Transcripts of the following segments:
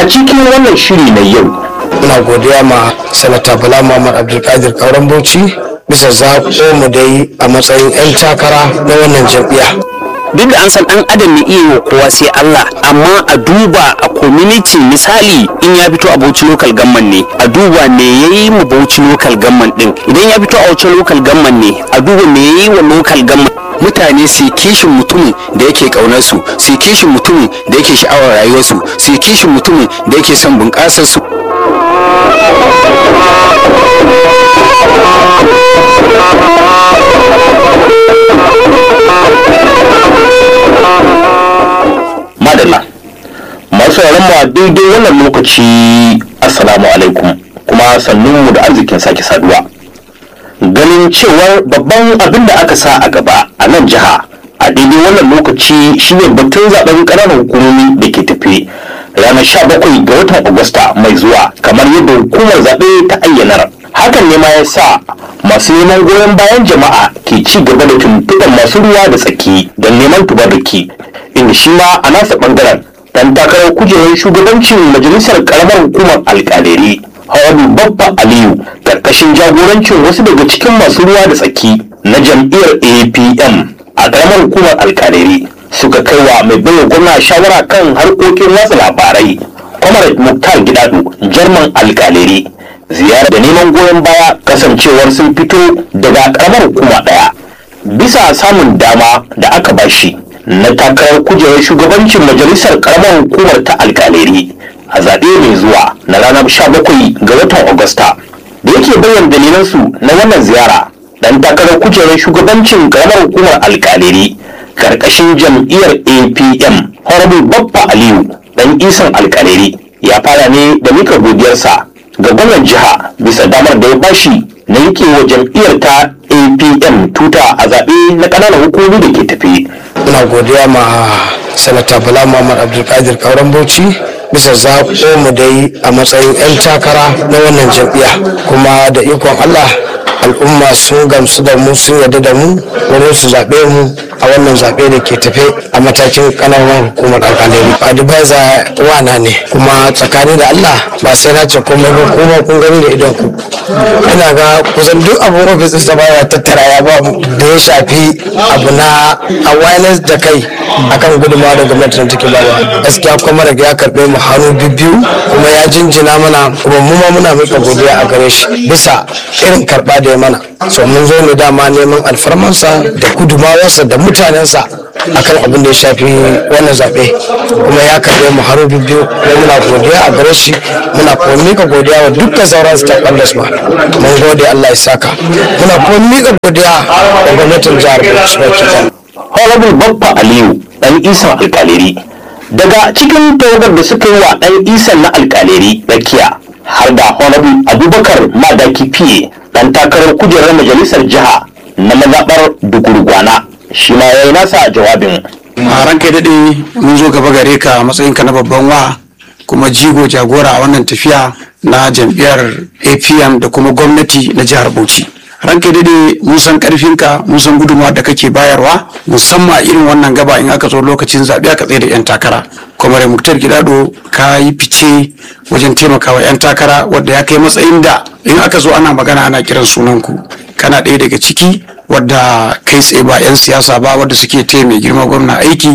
cikin wannan shiri na yau ina godiya ma sanata bala muhammad abdulkadir kauran bauchi bisa zaɓo mu dai a matsayin 'yan takara na wannan jam'iyya duk da an san dan adam ne iya wa kowa sai Allah amma a duba a community misali in ya fito a Bauchi local government ne a duba me yayi mu Bauchi local government din idan ya fito a Bauchi local government ne a duba me yayi wa local government mutane su kishin mutumin da yake kaunar su su kishin mutumin da yake sha'awar rayuwarsu su kishin mutumin da yake son bunƙasar su madalla masu mu a daidai wannan lokaci assalamu alaikum kuma sannunmu da arzikin sake saduwa ganin cewar babban abin da aka sa a gaba a nan jiha a daidai wannan lokaci shine batun zaben ƙananan hukumomi da ke tafe ranar 17 ga watan agusta mai zuwa kamar yadda hukumar zaɓe ta ayyanar hakan ne ma ya sa masu neman goyon bayan jama'a ke ci gaba da tuntuɓar masu ruwa da tsaki don neman tubarriki inda shi ma a nasa ɓangaren dan takarar kujerar shugabancin majalisar karamar hukumar alƙalari Hawadu Babba Aliyu karkashin jagorancin wasu daga cikin masu ruwa da tsaki na jam'iyyar APM a karamar hukumar alƙalari suka kai wa mai baiwa gwamna shawara kan harkokin watsa labarai Comrade Muktar Gidado Jarman alƙalari ziyara da neman goyon baya kasancewar sun fito daga karamar hukuma ɗaya bisa samun dama da aka bashi na takarar kujerar shugabancin majalisar karamar hukumar ta alkaleri a zaɓe mai zuwa na ranar 17 ga watan agusta da yake bayyana dalilansu na wannan ziyara dan takarar kujerar shugabancin karamar hukumar alkaleri karkashin jam'iyyar apm honorable babba aliyu dan isan alkaleri ya fara ne da mika godiyarsa ga gwamnan jiha bisa damar da ya bashi na yake wa jam'iyyar ta apm tuta a zaɓe na ƙananan hukumomi da ke tafi ina godiya ma sanata bala muhammad abdulkadir kauran bauchi bisa zaɓo mu dai a matsayin 'yan takara na wannan jam'iyya kuma da ikon allah al'umma sun gamsu da mu sun yarda da mu wurin su zaɓe mu a wannan zaɓe da ke tafe a matakin ƙananan hukumar alƙalai advisor wana ne kuma tsakani da allah ba sai na ce komai ba kuma kun gani da idon ku ina ga kusan duk abin ofis da baya tattara ya ba da ya shafi abu na awareness da kai akan gudunmawa da gwamnati na take bawa gaskiya kuma daga ya karɓe mu hannu biyu kuma ya jinjina mana kuma mu ma muna mika godiya a gare shi bisa irin karɓa da ya mana so mun zo ne dama neman alfarmansa da gudumawarsa da mutanensa akan abin da ya shafi wannan zaɓe kuma ya karɓe mu hannu biyu kuma muna godiya a gare shi muna kuma mika godiya wa dukkan sauran stakeholders ma mun gode Allah ya saka muna kuma mika godiya da gwamnatin jihar Bauchi baki ɗaya. honorable babba aliyu dan isan alkaleri daga cikin tawagar da suka yi wa dan isan na alkaleri rakiya har da honorable abubakar madaki fiye dan takarar kujerar majalisar jiha na mazaɓar dugurgwana shi ma ya yi nasa jawabin a ranka daɗe mun zo gaba gare ka a matsayinka na babban wa kuma jigo jagora a wannan tafiya na jam'iyyar apm da kuma gwamnati na jihar bauchi ranka daɗe mun san ƙarfinka mun san gudunmawa da kake bayarwa musamman a irin wannan gaba in aka zo lokacin zaɓe aka tsaye da 'yan takara kwamare muktar gidado ka yi fice wajen taimakawa 'yan takara wadda ya kai matsayin da in aka zo ana magana ana kiran sunanku kana ɗaya daga ciki wadda kai tsaye ba 'yan siyasa ba wadda suke taya mai girma gwamna aiki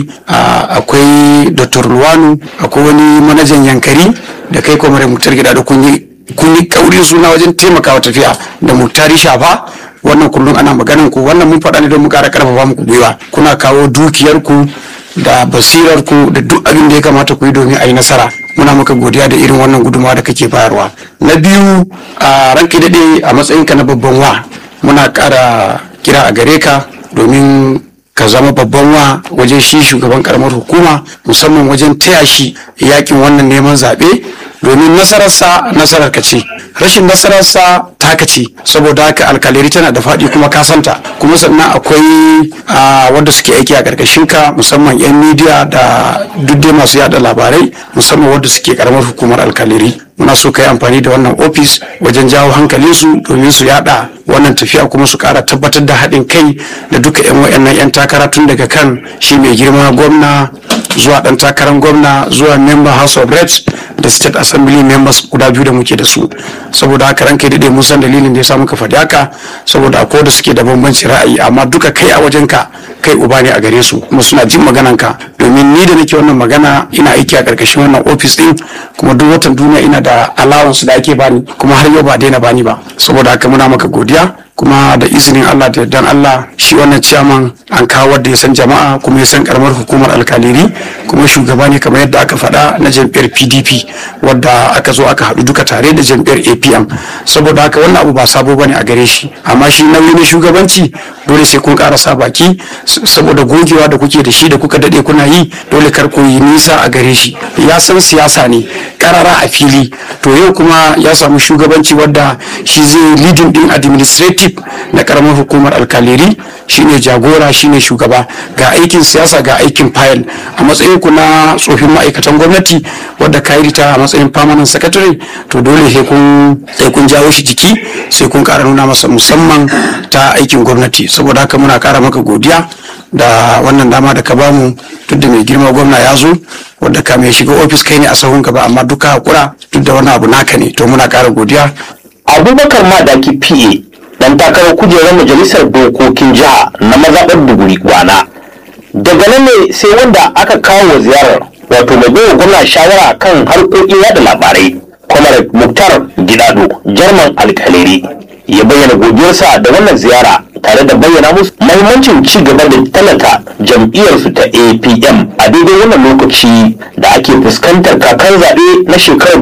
akwai dr luwanu akwai wani manajan yankari da kai kwamare muktar gidado kun yi kun yi kaurin suna wajen taimakawa tafiya da muktari shafa wannan kullum ana maganan ku wannan mun faɗa ne don mu ƙara ƙarfafa muku gwiwa kuna kawo dukiyarku da basirarku da duk abin da ya kamata ku yi domin a yi nasara muna maka godiya da irin wannan gudunmawa da kake bayarwa na biyu a ranke daɗe a matsayinka na babban wa muna ƙara kira a gare ka domin ka zama babban wa wajen shi shugaban karamar hukuma musamman wajen taya shi yakin wannan neman zaɓe domin nasararsa nasarar ka ce rashin nasararsa taka ce saboda haka alkaleri tana da faɗi kuma ka santa kuma sannan akwai wanda suke aiki a ƙarƙashin ka musamman 'yan midiya da duk dai masu yada labarai musamman wanda suke karamar hukumar alkaleri muna so ka yi amfani da wannan ofis wajen jawo hankalinsu domin su yada wannan tafiya kuma su kara tabbatar da haɗin kai da duka 'yan wayannan 'yan takara tun daga kan shi mai girma gwamna zuwa dan takarar gwamna zuwa member house of reps da state assembly members guda biyu da muke da su saboda haka ranka daɗe mun san dalilin da ya sa muka faɗi haka saboda akwai da suke da bambancin ra'ayi amma duka kai a wajenka kai uba ne a gare su kuma suna jin maganan ka domin ni da nake wannan magana ina aiki a karkashin wannan office din kuma duk watan duniya ina da allowance da ake bani kuma har yau ba daina bani ba saboda haka muna maka godiya kuma da izinin Allah da yardan Allah shi wannan ciyaman an kawo wanda ya san jama'a kuma ya san karamar hukumar alkaliri kuma shugaba ne kamar yadda aka faɗa na jam'iyyar PDP wadda aka zo aka haɗu duka tare da jam'iyyar APM saboda haka wannan abu ba sabo bane a gare shi amma shi nauyi na shugabanci dole sai kun ƙara baki saboda gogewa da kuke da shi da kuka daɗe kuna yi dole kar ku yi nisa a gare shi ya san siyasa ne karara a fili to yau kuma ya samu shugabanci wadda shi zai leading din administrative na karamar hukumar alkaleri shine jagora shine shugaba ga aikin siyasa ga aikin fayil a matsayin ku na tsofin ma'aikatan gwamnati wadda ka yi ta a matsayin permanent secretary to dole sai kun sai kun jawo shi jiki sai kun kara nuna masa musamman ta aikin gwamnati saboda haka muna kara maka godiya da wannan dama da ka bamu duk da mai girma gwamna ya zo wadda ka mai shiga ofis kai ne a sahun gaba amma duka hakura duk da wani abu naka ne to muna kara godiya abubakar madaki pa dan takarar kujerar majalisar dokokin jiha na mazaɓar duguri gwana daga nan ne sai wanda aka kawo wa ziyarar wato mai baiwa gwamna shawara kan harkokin yada labarai kwamar muktar gidado jarman alkaleri ya bayyana godiyarsa da wannan ziyara tare da bayyana musu mahimmancin ci gaba da talata jam'iyyarsu ta apm a daidai wannan lokaci da ake fuskantar kakar zaɓe na shekarar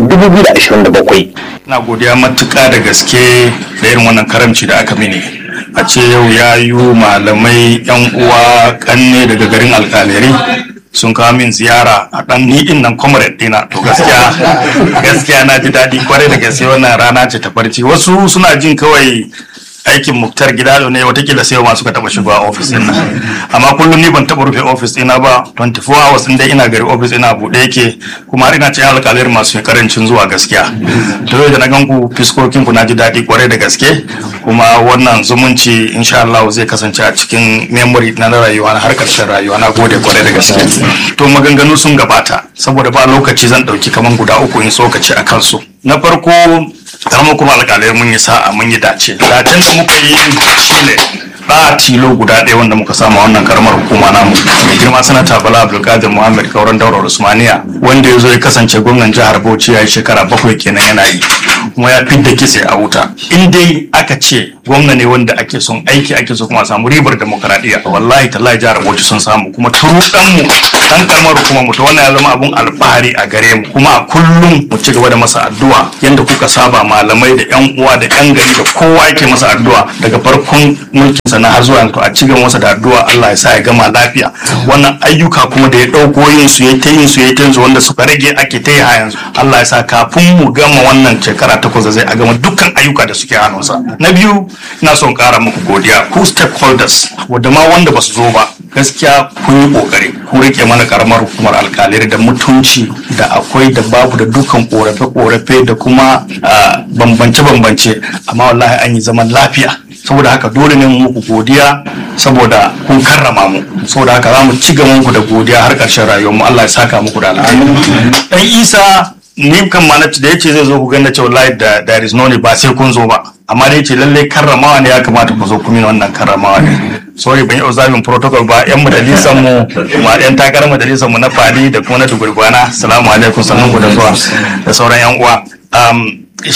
2027 na godiya matuƙa da gaske da irin wannan karamci da aka mini a ce yau ya yi malamai yan uwa kanne daga garin alkaleri sun kawo min ziyara a ɗan ni din nan comrade dina to gaskiya gaskiya na ji daɗi kwarai da gaske wannan rana ce ta farci wasu suna jin kawai aikin muktar gidado ne watakila sai masu ka taba shigowa ofis din nan amma kullum ni ban taba rufe ofis ɗina ba 24 hours din dai ina gari ofis ina buɗe yake kuma har ina cikin alƙalir masu karancin zuwa gaskiya to yau da na gan ku fiskokin ku na ji daɗi kwarai da gaske kuma wannan zumunci insha Allah zai kasance a cikin memory na rayuwa na har ƙarshen rayuwa na gode kwarai da gaske to maganganu sun gabata saboda ba lokaci zan ɗauki kaman guda uku in tsokaci a kansu na farko karamar kuma alƙalai mun yi sa'a mun yi dace dacen da muka yi shine ba tilo guda ɗaya wanda muka samu wannan karamar hukuma namu mai girma sanata bala abdulkadir muhammad kauran daular usmaniya wanda ya zo ya kasance gwamnan jihar bauchi ya yi shekara bakwai kenan yana yi kuma ya fidda kitse a wuta in dai aka ce gwamna ne wanda ake son aiki ake so kuma samu ribar demokaradiyya wallahi tallahi jihar bauchi sun samu kuma turu mu dan karamar hukumar mu to wannan ya zama abun alfahari a gare mu kuma a kullum mu ci gaba da masa addu'a yanda kuka saba malamai da yan uwa da yan gari da kowa yake masa addu'a daga farkon mulkin sa na har zuwa yanzu a ci gaba masa da addu'a Allah ya sa ya gama lafiya wannan ayyuka kuma da ya dauko yin su yayi ta yin su yayi ta yin su wanda suka rage ake ta yi yanzu Allah ya sa kafin mu gama wannan shekara takwas da zai a gama dukkan ayyuka da suke hannunsa na biyu ina son kara muku godiya ku stakeholders wadda ma wanda ba su zo ba gaskiya kun yi kokari kun rike mana karamar hukumar alkalai da mutunci da akwai da babu da dukan korafe-korafe da kuma bambance-bambance amma wallahi an yi zaman lafiya saboda haka dole ne muku godiya saboda kun karrama mu saboda haka za mu ci gaba muku da godiya har ƙarshen rayuwar mu Allah ya saka muku da alheri dan Isa ni kan ma da yace zai zo ku ganna cewa wallahi da there is no ne ba sai kun zo ba amma da yace lalle karramawa ne ya kamata ku zo ku mini wannan karramawa ne sorry ban yi observing protocol ba yan majalisar mu kuma yan takarar majalisar mu na fadi da kuma na dugurgwana assalamu alaikum sannan ku da zuwa da sauran yan uwa um,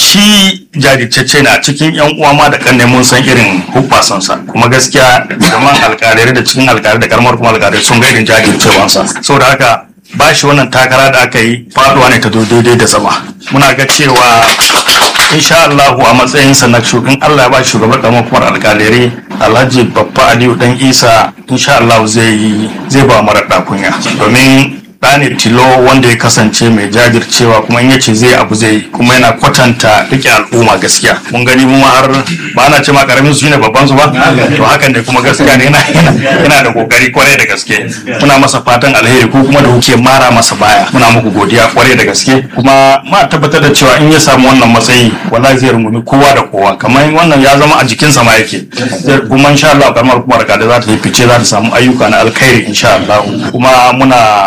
shi jajirtacce ne a cikin yan uwa ma da kan mun san irin hubbasansa kuma gaskiya zaman alkalai da cikin alkalai da karamar kuma alkalai sun ga irin jajircewansa saboda haka ba shi wannan takara da aka yi faduwa ne ta zo daidai da zama muna ga cewa insha Allahu a matsayinsa na shugaban Allah ya ba shugaban karamar kuma alkalai Alhaji Babba Aliyu dan Isa insha Allah zai zai ba mara kunya domin ɗane tilo wanda ya kasance mai jajircewa kuma in yace zai abu zai kuma yana kwatanta rike al'umma gaskiya mun gani mu har ba na ce ma karamin su ne babban su ba to hakan ne kuma gaskiya ne yana yana da kokari kwarai da gaske muna masa fatan alheri ko kuma da kuke mara masa baya muna muku godiya kwarai da gaske kuma ma tabbatar da cewa in ya samu wannan matsayi wallahi zai rungumi kowa da kowa kamar wannan ya zama a jikinsa ma yake kuma insha Allah karamar kuma da za ta yi fice za ta samu ayyuka na alkhairi insha Allah kuma muna ƙara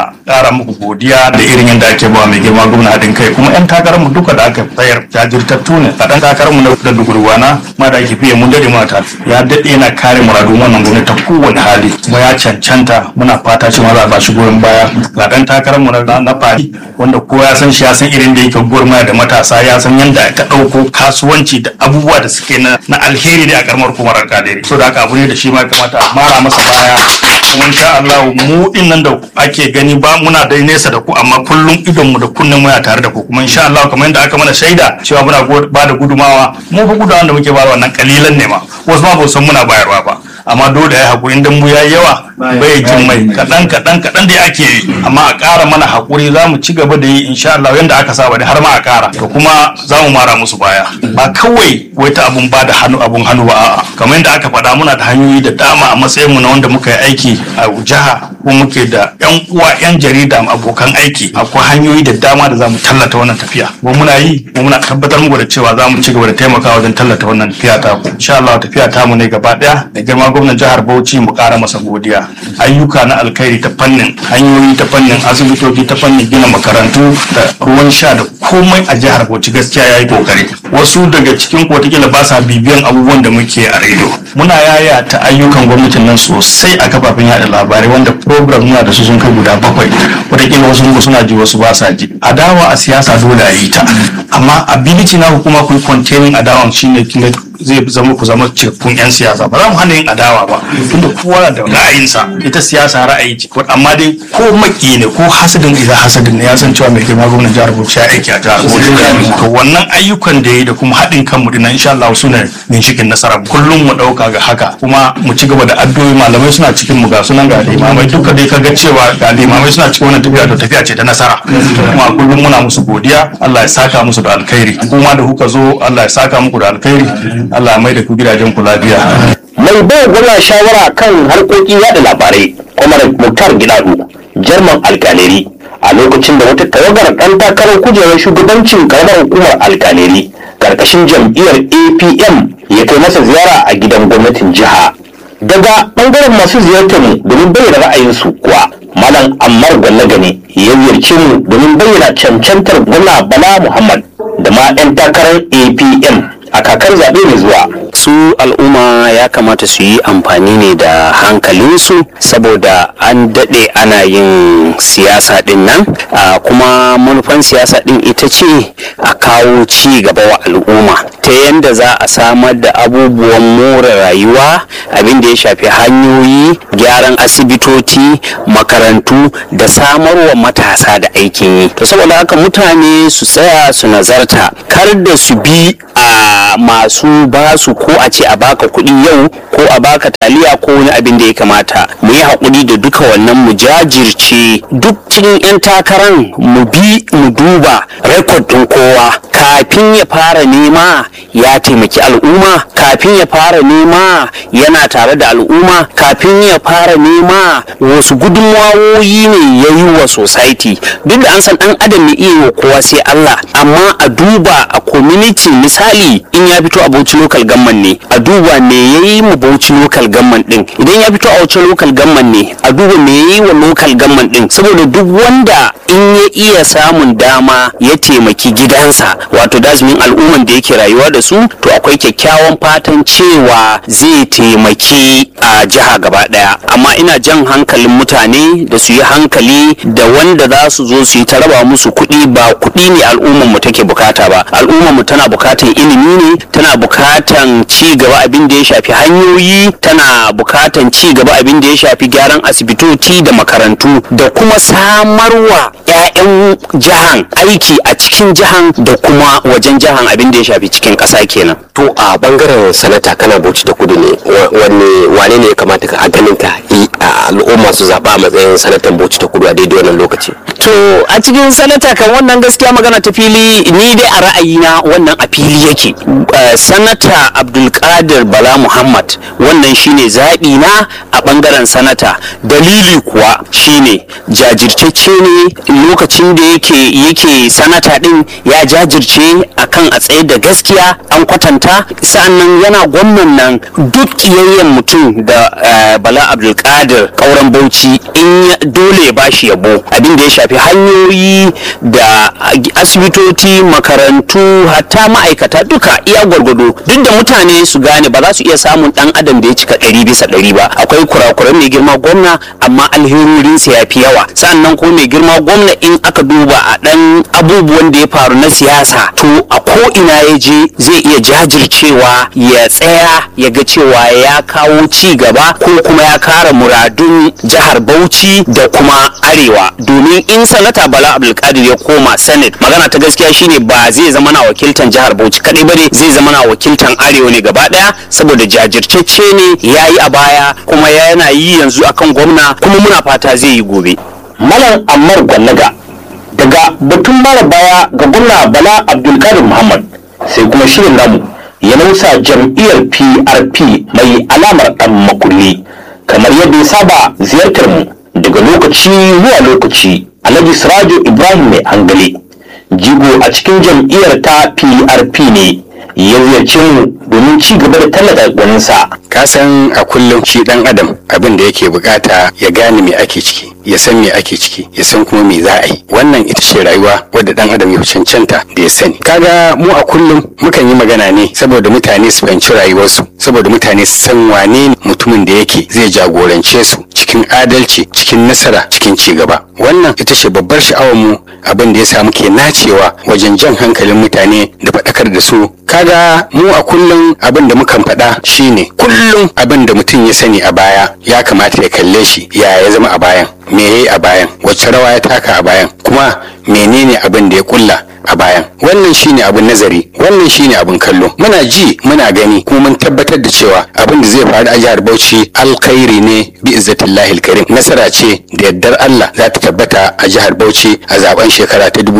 ƙara muku godiya da irin yadda ake ba mai girma gwamna haɗin kai kuma 'yan takarar mu duka da aka tsayar jajirtattu ne a ɗan takarar mu na da dugurwana ma da ake fiye mun dade mata ya daɗe yana kare muradun wannan gwamnati ta kowane hali kuma ya cancanta muna fata cewa za a ba shi goyon baya ga ɗan takarar mu na na fari wanda kowa ya san shi ya san irin da yake gurma da matasa ya san yadda ta ɗauko kasuwanci da abubuwa da suke na na alheri ne a karamar hukumar alƙalari so da haka abu ne da shi ma ya kamata a mara masa baya kuma insha Allah mu din nan da ake gani ba muna dai nesa da ku amma kullum idon mu da kunnen mu ya tare da ku kuma insha Allah kamar yadda aka mana shaida cewa muna ba da gudumawa mu fa gudumawa da muke bayarwa nan kalilan ne ma wasu ma ba san muna bayarwa ba amma dole ya haƙuri dan mu yayi yawa bai jin mai kaɗan kaɗan kaɗan da ake yi amma a ƙara mana haƙuri za mu ci gaba da yi insha Allah yanda aka saba da har ma a ƙara to kuma za mu mara musu baya ba kawai wai ta abun ba da hannu abun hannu ba a'a kamar yadda aka faɗa muna da hanyoyi da dama a matsayin mu na wanda muka yi aiki a jiha ko muke da yan uwa yan jarida abokan aiki akwai hanyoyi da dama da za mu tallata wannan tafiya ko muna yi ko muna tabbatar muku da cewa za mu ci gaba da taimakawa wajen tallata wannan tafiya ta ku insha Allah tafiya ta mu ne gaba daya da girma gwamnan jihar Bauchi mu ƙara masa godiya ayyuka na alkhairi ta fannin hanyoyi ta fannin asibitoci ta fannin gina makarantu da ruwan sha da komai a jihar Bauchi gaskiya yayi kokari wasu daga cikin ku wataƙila ba sa bibiyan abubuwan da muke a rediyo muna yaya ta ayyukan gwamnatin nan sosai a kafafen yada labarai wanda program muna da su sun kai guda bakwai wataƙila wasu mu suna ji wasu ba sa ji adawa a siyasa dole a yi ta amma ability na hukuma ku yi containing adawan shine kinga zai zama ku zama cikakkun 'yan siyasa ba za mu hana yin adawa ba tunda kowa da ra'ayinsa ita siyasa ra'ayi ce amma dai ko maki ne ko hasadin idan hasadin ne ya san cewa mai girma gwamnan jihar Bauchi ya aiki a jihar Bauchi to wannan ayyukan da yi da kuma haɗin kanmu dinnan insha Allah su ne ginshikin nasara kullum mu ɗauka ga haka kuma mu ci gaba da addu'o'i malamai suna cikin mu ga sunan ga limamai duka dai kaga cewa ga limamai suna cikin wannan tafiya to tafiya ce ta nasara kuma kullum muna musu godiya Allah ya saka musu da alkhairi kuma da kuka zo Allah ya saka muku da alkhairi Allah mai da ku gidajen ku lafiya. mai bai gwamna shawara kan harkokin yada labarai kwamar muktar gidadu jarman alkaleri a lokacin da wata tawagar ɗan takarar kujerar shugabancin karamar hukumar alkaleri karkashin jam'iyyar apm ya kai masa ziyara a gidan gwamnatin jiha daga ɓangaren masu ziyartar mu domin bayyana ra'ayinsu kuwa malam ammar gwallagane ya ziyarce mu domin bayyana cancantar gwamna bala muhammad da ma 'yan takarar apm a kakar zaɓe mai zuwa su al'umma ya kamata su yi amfani ne da hankalinsu saboda an daɗe ana yin siyasa ɗin nan a kuma manufan siyasa ɗin ita ce a kawo ci gaba wa al'umma ta yadda za a samar da abubuwan more rayuwa abin da ya shafi hanyoyi gyaran asibitoci makarantu da samarwa matasa da aikin yi to saboda haka mutane su tsaya su nazarta kar da su bi a masu basu ko a ce a baka kuɗi yau ko a baka taliya ko wani abin da ya kamata mu yi haƙuri da duka wannan mu jajirce duk cikin 'yan takaran mu bi mu duba rekod ɗin kowa kafin ya fara nema ya taimaki al'umma kafin ya fara nema yana tare da al'umma kafin ya fara nema wasu gudunmawoyi ne ya yi wa society duk da an san ɗan adam ne iya wa kowa sai Allah amma a duba a community misali in ya fito a Bauchi local government ne a duba me ya yi mu Bauchi local government din idan ya fito a Bauchi local government ne a duba me ya yi wa local government din saboda duk wanda in ya iya samun dama ya taimaki gidansa wato dasmin al'umman da yake rayuwa da su to akwai kyakkyawan fatan cewa zai taimaki a jiha gaba daya amma ina jan hankalin mutane da su yi hankali da wanda za su zo su yi ta raba musu kuɗi ba kuɗi ne al'umman mu take bukata ba al'umman mu tana bukatan ilimi ne tana bukatan ci gaba abin da ya shafi hanyoyi tana bukatan ci gaba abin da ya shafi gyaran asibitoci da makarantu da kuma samarwa 'ya'yan jihan aiki a cikin jihan da kuma wajen jihan abin da ya shafi cikin ƙasa kenan to a bangaren sanata kana bauchi da kudu ne wanne wane ne ya kamata ka a ganin ka yi a al'umma su zaɓa a matsayin sanatan bauchi ta kudu a daidai wannan lokaci to a cikin sanata kan wannan gaskiya magana ta fili ni dai a ra'ayina na wannan a fili yake Eh, sanata abdulkadir bala muhammad wannan shine zaɓi na a ɓangaren sanata dalili kuwa shine jajirtacce ne lokacin da yake yake sanata ɗin ya jajirce akan a tsaye da gaskiya an kwatanta sa'annan yana gwamnan nan duk ƙiyayyen mutum da eh, bala abdulkadir ƙauren bauchi in ya- dole ya bashi yabo abin da ya shafi hanyoyi da asibitoci makarantu hatta ma'aikata duka iya gwargwado duk da mutane su gane ba za su iya samun dan adam da ya cika ɗari bisa ɗari ba akwai kurakuran mai girma gwamna amma alherorinsa ya fi yawa sannan ko mai girma gwamna in aka duba a ɗan abubuwan da ya faru na siyasa to a ko ina ya je zai iya jajircewa ya tsaya ya ga cewa ya kawo ci gaba ko kuma ya kara muradun jihar Bauchi da kuma Arewa domin in sanata Bala Abdulkadir ya koma Senate magana ta gaskiya shine ba zai zama na wakiltan jihar Bauchi kadai bane zai zama na wakiltan Arewa ne gaba daya saboda jajirtacce ne ya yi a baya kuma yana yi yanzu akan gwamna kuma muna fata zai yi gobe malam ammar gwallaga daga batun mara baya ga gwamna bala abdulkadir muhammad sai kuma shirin namu ya nausa jam'iyyar prp mai alamar dan makulli kamar yadda ya saba ziyartar mu daga lokaci zuwa lokaci alhaji sirajo ibrahim mai hangale jigo a cikin jam'iyyar ta prp ne ya ziyarci mu domin ci gaba da tallata gwaninsa ka san a kullum shi dan adam abin da yake bukata ya gane me ake ciki ya san me ake ciki ya san kuma me za a yi wannan ita ce rayuwa wadda dan adam ya cancanta da ya sani kaga mu a kullum mukan yi magana ne saboda mutane su fahimci rayuwarsu saboda mutane su san wane ne mutumin da yake zai jagorance su cikin adalci cikin nasara cikin ci gaba wannan ita ce babbar sha'awar mu abin da ya sa muke nacewa wajen jan hankalin mutane da faɗakar da su kaga mu a kullum abin da mukan faɗa shine kullum abin da mutum ya sani a baya ya kamata ya kalle shi ya ya zama a bayan me yayi a bayan wacce rawa ya taka a bayan kuma menene abin da ya kulla a bayan wannan shine abin nazari wannan shine abin kallo muna ji muna gani kuma mun tabbatar da cewa abin da zai faru a jihar Bauchi alkhairi ne bi izzatillahi alkarim nasara ce da yardar Allah za ta tabbata a jihar Bauchi a zaben shekara ta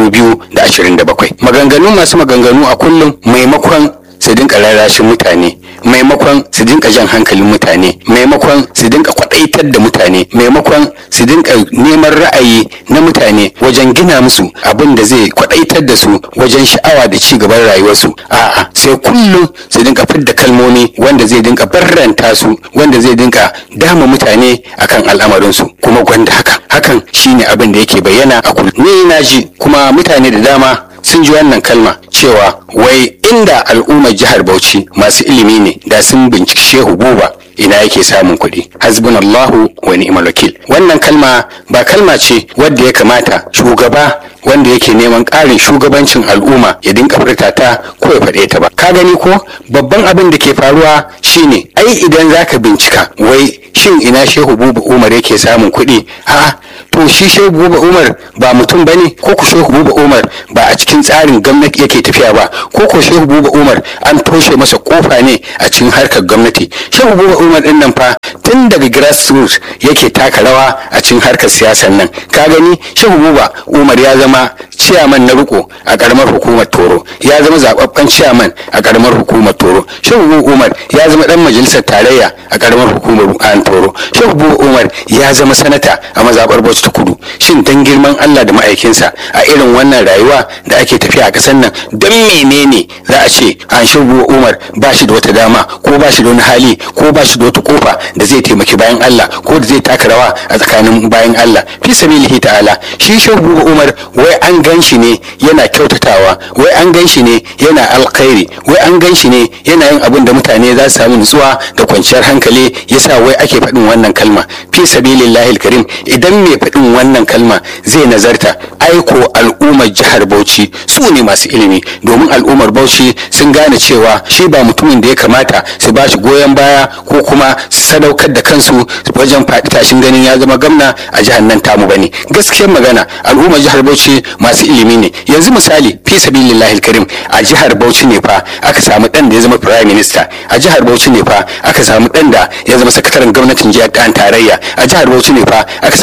2027 maganganu masu maganganu a kullum maimakon su dinka rarrashin mutane maimakon su dinka jan hankalin mutane maimakon su dinka kwadaitar da mutane maimakon su dinka neman ra'ayi na mutane wajen gina musu abin da zai kwadaitar da su wajen sha'awa da ci gaban rayuwarsu a'a sai kullum su dinka fidda kalmomi wanda zai dinka barranta su wanda zai dinka dama mutane akan al'amarinsu kuma gwanda haka hakan shine abin da yake bayyana a kullum ni na ji kuma mutane da dama sun ji wannan kalma cewa wai inda al'ummar jihar Bauchi masu ilimi ne da sun binciki Shehu Buba ina yake samun kuɗi hasbunallahu wa ni'mal wakil wannan kalma ba kalma ce wadda ya kamata shugaba wanda yake neman ƙarin shugabancin al'umma ya dinka furta ta ko ya faɗe ta ba ka gani ko babban abin da ke faruwa shine ai idan zaka bincika wai shin ina shehu buba umar yake samun kuɗi a'a to shi shehu buba umar ba mutum bane ko ku shehu buba umar ba a cikin tsarin gwamnati yake tafiya ba ko ko shehu buba umar an toshe masa kofa ne a cikin harkar gwamnati shehu buba umar din nan fa tun daga grassroots yake taka rawa a cikin harkar siyasar nan ka gani shehu buba umar ya zama ciyaman na riko a karamar hukumar toro ya zama zababben ciyaman a karamar hukumar toro shehu buba umar ya zama dan majalisar tarayya a karamar hukumar an toro shehu buba umar ya zama sanata a mazabar bauchi ta kudu shin dan girman allah da ma'aikinsa a irin wannan rayuwa da ake tafiya a kasar nan don menene za a ce an shehu buba umar ba shi da wata dama ko ba shi da wani hali ko ba shi da wata kofa da zai taimaki bayan allah ko da zai taka rawa a tsakanin bayan allah fi sabilihi ta'ala shi shehu buba umar wai an gan shi ne yana kyautatawa wai an gan shi ne yana alkhairi wai an gan shi ne yana yin abin da mutane za su samu nutsuwa da kwanciyar hankali yasa wai ake faɗin wannan kalma fi sabilillahi alkarim idan mai faɗin wannan kalma zai nazarta aiko al'ummar jihar bauchi su ne masu ilimi domin al'ummar bauchi sun gane cewa shi ba mutumin da ya kamata su ba shi goyon baya ko kuma su sadaukar da kansu wajen faɗi tashin ganin ya zama gamna a jihar nan tamu bane gaskiyar magana al'ummar jihar bauchi masu ilimi ne yanzu misali fi sabilillahi alkarim a jihar bauchi ne fa aka samu dan da ya zama prime minister a jihar bauchi ne fa aka samu dan da ya zama sakataren gwamnatin jihar tarayya a jihar bauchi ne fa aka samu dan da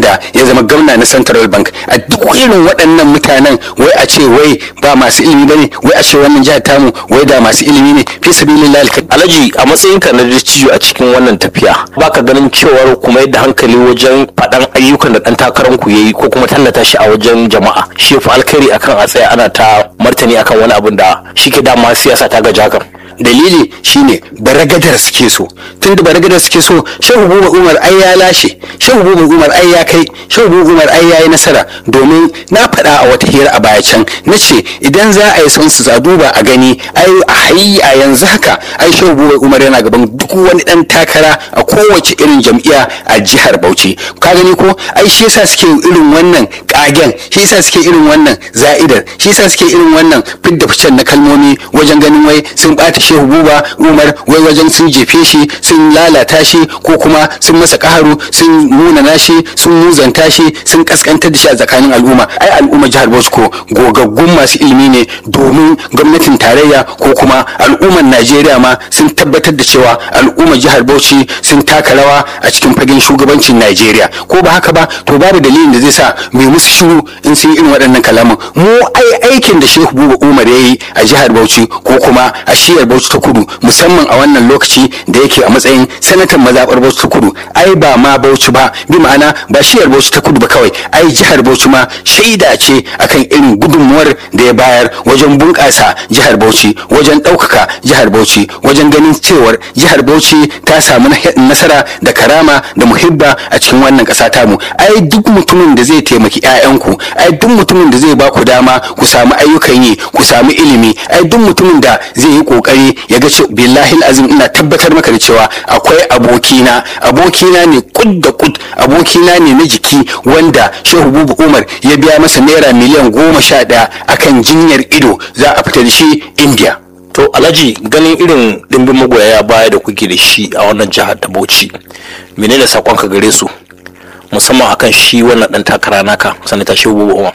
wanda ya zama gwamna na central bank a duk irin waɗannan mutanen wai a ce wai ba masu ilimi bane wai a ce wannan jihar tamu wai da masu ilimi ne fi sabilillahi alhaji a matsayinka na dattijo a cikin wannan tafiya baka ganin cewar kuma yadda hankali wajen faɗan ayyukan da ɗan takarar ku yayi ko kuma tallata shi a wajen jama'a shi fa alkhairi akan a tsaya ana ta martani akan wani abin da shi ke dama siyasa ta gaji hakan dalili shine baragadar suke so tun da baragadar suke so shehu buba umar ai ya lashe shehu buba umar ai ya kai shehu buba umar ai ya yi nasara domin na faɗa a wata hira a baya can na ce idan za a yi son su duba a gani ai a hayi a yanzu haka ai shehu buba umar yana gaban duk wani dan takara a kowace irin jam'iyya a jihar bauchi ka gani ko ai shi yasa suke irin wannan kagen shi yasa suke irin wannan za'idar shi yasa suke irin wannan fidda ficen na kalmomi wajen ganin wai sun bata shehu buba umar wai wajen sun jefe shi sun lalata shi ko kuma sun masa kaharu sun munana shi sun muzanta shi sun kaskantar da shi a tsakanin al'umma ai al'umma jihar bauchi ko gogaggun masu ilimi ne domin gwamnatin tarayya ko kuma al'ummar najeriya ma sun tabbatar da cewa al'ummar jihar bauchi sun taka rawa a cikin fagen shugabancin najeriya ko ba haka ba to babu dalilin da zai sa mai musu shiru in sun yi irin waɗannan kalaman mu ai aikin da shehu buba umar ya yi a jihar bauchi ko kuma a shiyar bauchi ta kudu musamman a wannan lokaci da yake a matsayin sanatan mazaɓar bauchi ta kudu ai ba ma bauchi ba bi ma'ana ba shiyar bauchi ta kudu ba kawai ai jihar bauchi ma shaida ce akan irin gudunmuwar da ya bayar wajen bunƙasa jihar bauchi wajen ɗaukaka jihar bauchi wajen ganin cewar jihar bauchi ta samu nasara da karama da muhibba a cikin wannan ƙasa tamu ai duk mutumin da zai taimaki 'ya'yanku ai duk mutumin da zai ba ku dama ku samu ayyukan yi ku samu ilimi ai duk mutumin da zai yi kokari ya ga cewa billahi azim ina tabbatar maka da cewa akwai abokina abokina ne kud da kud abokina ne na jiki wanda shehu bubu umar ya biya masa naira miliyan goma sha ɗaya akan jinyar ido za a fita da shi india to alhaji ganin irin dimbin magoya baya da kuke da shi a wannan jihar ta bauchi menene sakonka gare su musamman akan shi wannan dan takara naka sanata shehu bubu umar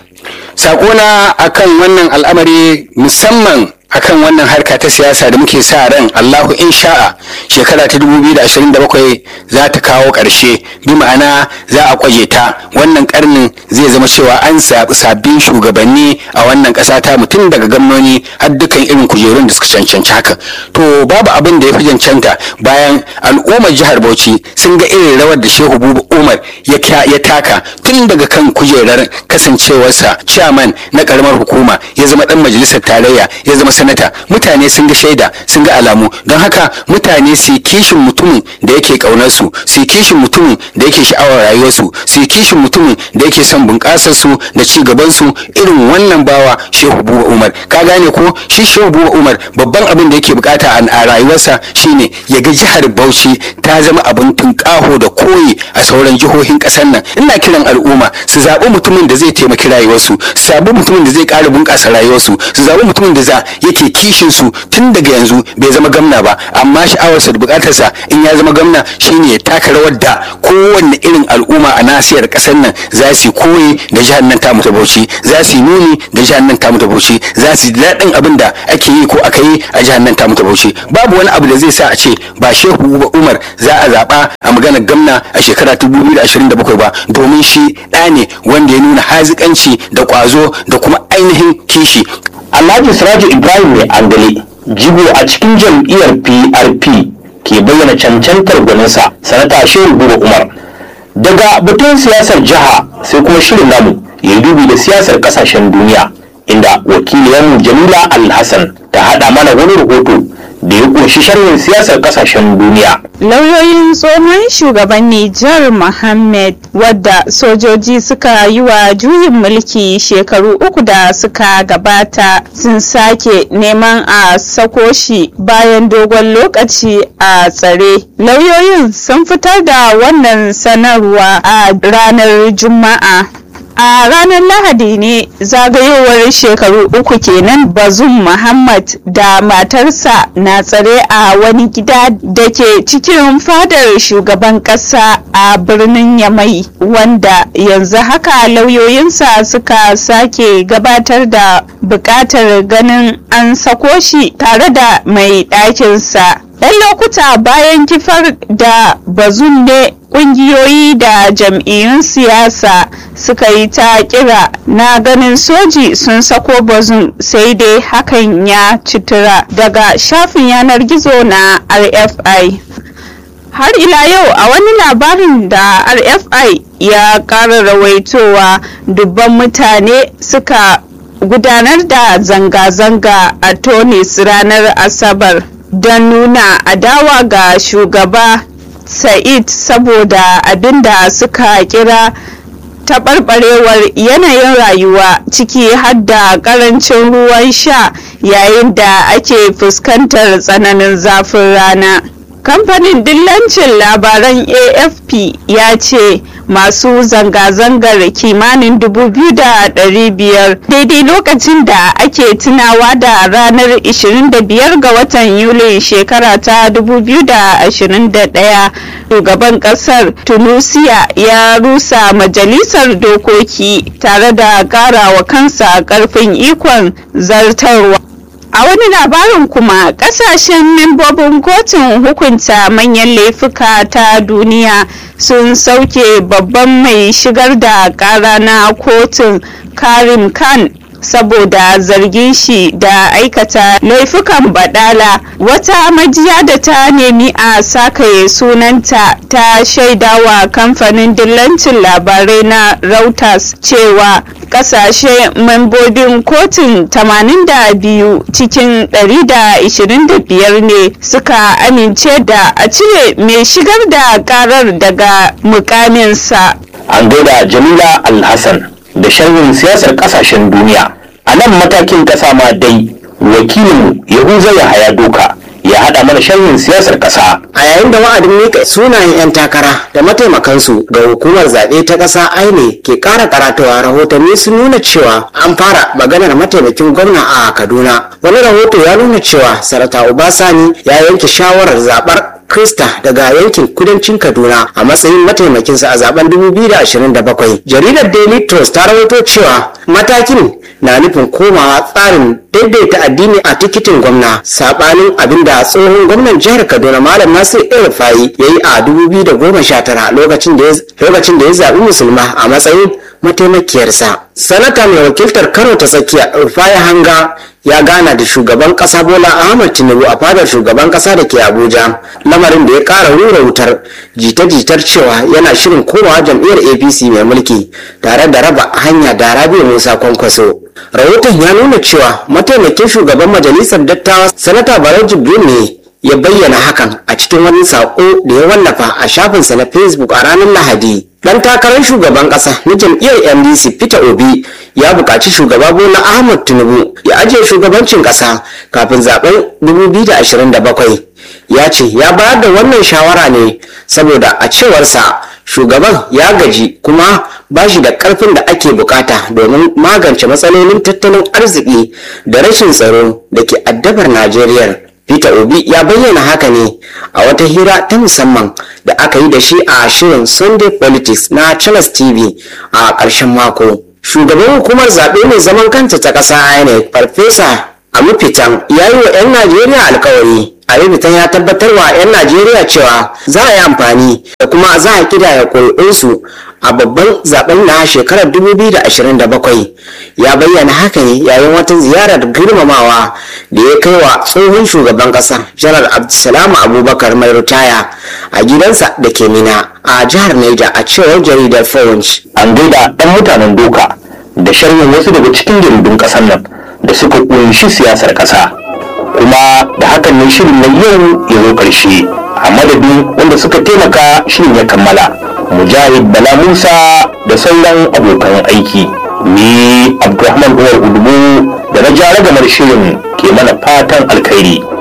sakona akan wannan al'amari musamman akan wannan harka ta siyasa da muke sa ran Allahu insha'a shekara ta 2027 za ta kawo ƙarshe bi ma'ana za a kwaje ta wannan karnin zai zama cewa an zaɓi sabbin shugabanni a wannan ƙasa ta mutum daga gwamnoni har dukkan irin kujerun da suka cancanci haka to babu abin da ya fi cancanta bayan al'ummar jihar Bauchi sun ga irin rawar da Shehu Buba Umar ya taka tun daga kan kujerar kasancewarsa chairman na karamar hukuma ya zama dan majalisar tarayya ya zama sanata mutane sun ga shaida sun ga alamu don haka mutane su kishin mutumin da yake kaunar su su kishin mutumin da yake sha'awar rayuwarsu su kishin mutumin da yake son bunƙasar su da ci gaban su irin wannan bawa Shehu Buba Umar ka gane ko shi Shehu Buba Umar babban abin da yake bukata a rayuwarsa shine ya ga jihar Bauchi ta zama abin tunƙaho da koyi a sauran jihohin ƙasar nan ina kiran al'umma su zaɓi mutumin da zai taimaki rayuwarsu su zaɓi mutumin da zai ƙara bunƙasa rayuwarsu su zaɓi mutumin da za yake kishin su tun daga yanzu bai zama gamna ba amma sha'awarsa da bukatarsa in ya zama gamna shine ya taka rawar da kowanne irin al'umma a nasiyar kasar nan za su koyi da jihar nan tamu ta Bauchi za su nuni da jihar nan tamu ta Bauchi za su daɗin abin da ake yi ko aka yi a jihar nan tamu ta Bauchi babu wani abu da zai sa a ce ba Shehu Umar za a zaɓa a maganar gamna a shekara ta 2027 ba domin shi ɗa ne wanda ya nuna hazikanci da ƙwazo da kuma ainihin kishi Alhaji Siraju Ibrahim mai angale jigo a cikin jam'iyyar PRP ke bayyana cancantar gwaninsa sanata Shehu Buba Umar. Daga batun siyasar jiha sai kuma shirin namu ya dubi da siyasar kasashen duniya inda wakiliyarmu Jamila Alhassan ta haɗa mana wani rahoto da ya ƙunshi sharhin siyasar kasashen duniya. Lauyoyin tsohon shugaban Nijar Mohammed wadda sojoji suka yi wa juyin mulki shekaru uku da suka gabata sun sake neman a sako shi bayan dogon lokaci a tsare. Lauyoyin sun fitar da wannan sanarwa a ranar Juma'a. a ranar lahadi ne zagayowar shekaru uku kenan bazum muhammad da matarsa na tsare a wani gida da ke cikin fadar shugaban kasa a birnin yamai wanda yanzu haka lauyoyinsa suka sake gabatar da bukatar ganin an sako shi tare da mai ɗakinsa 'yan lokuta bayan kifar da bazum ne kungiyoyi da jam'iyyun siyasa suka yi ta kira na ganin soji sun sako bazum sai dai hakan ya citura daga shafin yanar gizo na rfi har ila yau a wani labarin da rfi ya ƙara rawaitowa dubban mutane suka gudanar da zanga-zanga a tunis ranar asabar don nuna adawa ga shugaba sa'id saboda abinda suka kira taɓarɓarewar yanayin rayuwa ciki har da ƙarancin ruwan sha yayin da ake fuskantar tsananin zafin rana kamfanin dillancin labaran afp ya ce masu zanga-zangar kimanin 2,500 daidai lokacin da ake tunawa da ranar 25 ga watan yuli shekara ta 2021 shugaban kasar tunisia ya rusa majalisar dokoki tare da karawa kansa karfin ikon zartarwa A wani labarin kuma kasashen membobin kotun hukunta manyan laifuka ta duniya sun sauke babban mai shigar da kara na kotun Karim Khan saboda zargin shi da aikata laifukan badala wata majiya da ta nemi a sakaye sunanta ta shaidawa kamfanin dillancin labarai na Reuters cewa kasashe membobin kotun 82 cikin 125 ne suka amince da a cire mai shigar da karar daga mukaminsa an gaida jamila alhassan da sharhin siyasar kasashen duniya a nan matakin kasa ma dai wakilinmu yahuza ya haya doka ya haɗa mana sharhin siyasar ƙasa. a yayin da wa'adin mika sunayen 'yan takara da mataimakansu ga hukumar zaɓe ta ƙasa aine ke ƙara karatawa rahotanni sun nuna cewa an fara maganar mataimakin gwamna a kaduna wani rahoto ya nuna cewa sarata obasani ya yanke shawarar zaɓar Krista daga yankin kudancin Kaduna a matsayin mataimakinsa a zaben 2027. Jaridar Daily Trust ta rawaito cewa matakin na nufin komawa tsarin daidaita addini a tikitin gwamna sabanin abin da tsohon gwamnan jihar Kaduna Malam Nasir El-Rufai ya yi a 2019 lokacin da ya zaɓi musulma a matsayin mataimakiyarsa. Sanata mai wakiltar Kano ta tsakiya Rufai Hanga ya gana da shugaban kasa bola ahmad tinubu a fadar shugaban kasa da ke abuja lamarin da ya kara rura wutar jita-jitar cewa yana shirin komawa jam'iyyar apc mai mulki tare da raba hanya da rabiu musa kwankwaso rahoton ya nuna cewa mataimakin shugaban majalisar dattawa sanata barau jibril ne ya bayyana hakan a cikin wani saƙo da ya wallafa a shafinsa na facebook a ranar lahadi dan takarar shugaban kasa na jam'iyyar ndc peter obi ya buƙaci shugaba bola ahmad tinubu ya ajiye shugabancin ƙasa kafin zaben 2027 ya ce ya bayar da wannan shawara ne saboda a cewarsa shugaban ya gaji kuma ba shi da ƙarfin da ake bukata domin magance matsalolin tattalin arziki da rashin tsaro da ke addabar najeriya Peter Obi ya bayyana haka ne a wata hira ta musamman da aka yi da shi a shirin Sunday Politics na Channels TV a ƙarshen mako. Shugaban hukumar zaɓe mai zaman kanta ta ƙasa INEC Farfesa Amufitan ya yi wa 'yan Najeriya alkawari. Amufitan ya tabbatar wa 'yan Najeriya cewa za a yi amfani da kuma za a kidaya ƙuri'unsu a babban zaben na shekarar 2027 ya bayyana haka ne yayin wata ziyarar girmamawa da ya kai wa tsohon shugaban kasa janar abdulsalam abubakar mai ritaya a gidansa da ke mina a jihar Niger a cewar jaridar Punch. an gaida ɗan mutanen doka da sharhin wasu daga cikin jaridun ƙasar nan da suka ƙunshi siyasar ƙasa kuma da hakan ne shirin na yau ya zo ƙarshe a madadin wanda suka taimaka shirin ya kammala mujahid bala musa da sauran abokan aiki ni abdulrahman umar udubu da na jara gamar shirin ke mana fatan alkhairi